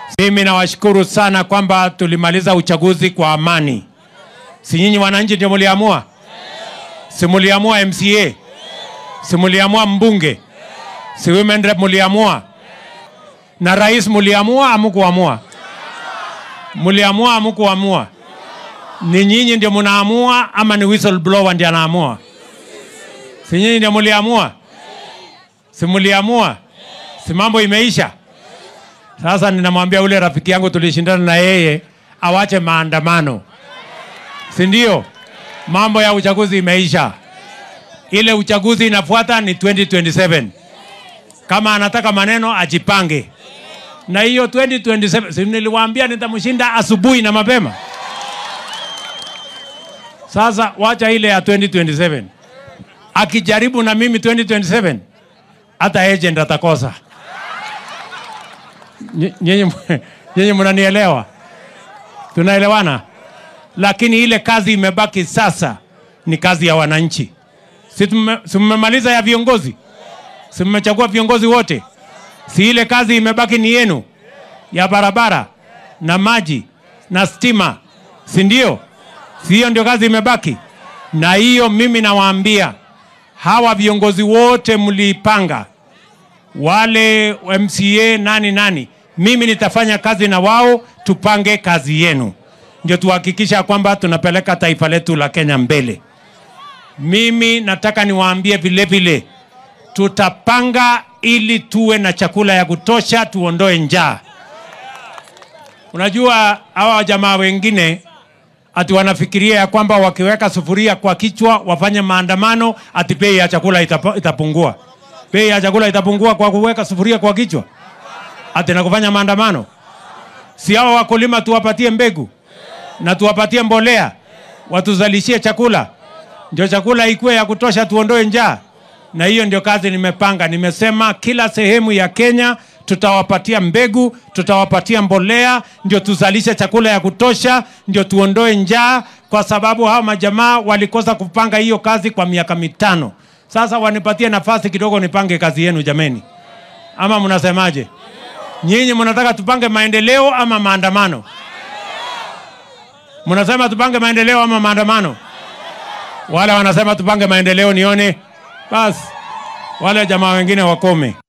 Mimi nawashukuru sana kwamba tulimaliza uchaguzi kwa amani. Si nyinyi wananchi ndio muliamua? Si muliamua MCA? Si muliamua mbunge? Si women rep muliamua? Na rais muliamua amukuamua? Muliamua amukuamua? Ni nyinyi ndio munaamua ama ni whistleblower ndiye anaamua? Si nyinyi ndio muliamua? Si muliamua? Si mambo imeisha? Sasa ninamwambia ule rafiki yangu tulishindana na yeye awache maandamano, si ndio? Mambo ya uchaguzi imeisha. Ile uchaguzi inafuata ni 2027. Kama anataka maneno ajipange na hiyo 2027. Si niliwaambia nitamshinda asubuhi na mapema. Sasa wacha ile ya 2027. Akijaribu na mimi 2027, hata agent atakosa. Ny- Nyinyi nyinyi mnanielewa? Tunaelewana? Lakini ile kazi imebaki sasa ni kazi ya wananchi. Si tume- si mmemaliza ya viongozi? Si mmechagua viongozi wote? Si ile kazi imebaki ni yenu ya barabara na maji na stima, si ndio? Si hiyo ndio kazi imebaki? Na hiyo mimi nawaambia hawa viongozi wote mliipanga wale MCA nani nani, mimi nitafanya kazi na wao, tupange kazi yenu, ndio tuhakikisha kwamba tunapeleka taifa letu la Kenya mbele. Mimi nataka niwaambie vile vile, tutapanga ili tuwe na chakula ya kutosha, tuondoe njaa. Unajua hawa jamaa wengine ati wanafikiria ya kwamba wakiweka sufuria kwa kichwa wafanye maandamano, ati bei ya chakula itapa, itapungua. Bei ya chakula itapungua kwa kuweka sufuria kwa kichwa, ati na kufanya maandamano? Si hao wakulima tuwapatie mbegu na tuwapatie mbolea, watuzalishie chakula, ndio chakula ikuwe ya kutosha, tuondoe njaa. Na hiyo ndio kazi nimepanga. Nimesema kila sehemu ya Kenya tutawapatia mbegu, tutawapatia mbolea, ndio tuzalishe chakula ya kutosha, ndio tuondoe njaa, kwa sababu hawa majamaa walikosa kupanga hiyo kazi kwa miaka mitano. Sasa wanipatie nafasi kidogo nipange kazi yenu jameni, ama mnasemaje? Nyinyi mnataka tupange maendeleo ama maandamano? Mnasema tupange maendeleo ama maandamano? Wale wanasema tupange maendeleo, nione basi. Wale jamaa wengine wakome.